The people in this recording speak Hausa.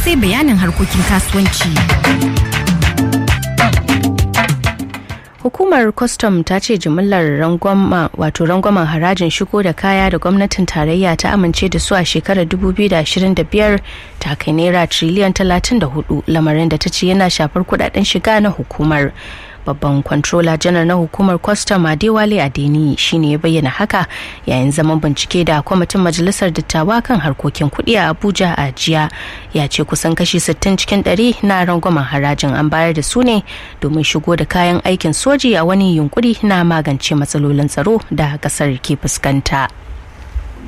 sai bayanin harkokin kasuwanci. hukumar kwastam ta ce jimillar rangwama wato rangwamen harajin shigo da kaya da gwamnatin tarayya ta amince da su a shekarar 2025 ta kai naira triliyan 34 lamarin da ta ce yana shafar kudaden shiga na hukumar babban kwantrola janar na hukumar kwastam adewale adeni shine ya bayyana haka yayin zaman bincike da kwamitin majalisar dattawa kan harkokin kuɗi a abuja a jiya ya ce kusan kashi 60 cikin 100 na rangwamen harajin an bayar da su ne domin shigo da kayan aikin soji a wani yunkuri na magance matsalolin tsaro da kasar ke fuskanta.